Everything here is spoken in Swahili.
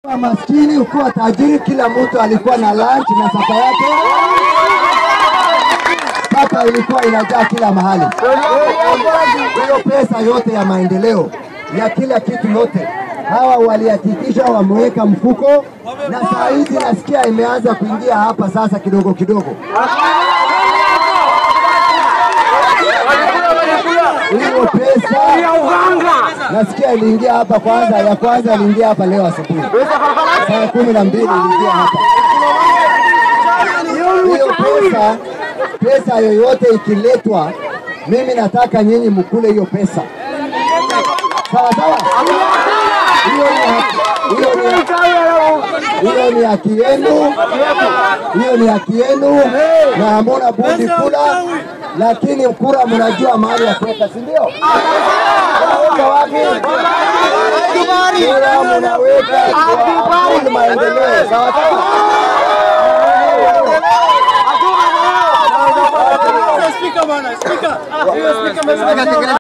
Ukiwa maskini, ukiwa tajiri, kila mtu alikuwa na lunch na sapa yake. Sapa ilikuwa inajaa kila mahali. Hiyo pesa yote ya maendeleo ya kila kitu yote hawa walihakikisha wameweka mfuko, na saa hizi nasikia imeanza kuingia hapa sasa kidogo kidogo. Hiyo pesa nasikia iliingia hapa kwanza, ya kwanza iliingia hapa leo asubuhi saa kumi na mbili iliingia hapa. Hiyo pesa, pesa yoyote ikiletwa, mimi nataka nyinyi mkule hiyo pesa, sawa sawa. Hiyo ni haki- hiyo ni haki- hiyo ni haki yenu, hiyo ni haki yenu, na hamuna budi kula, lakini kura mnajua mahali ya kuweka, si ndio? Mnaweka wapi? Kura mnaweka kwa ajili maendeleo, sawa sawa. Spika bwana, spika. Spika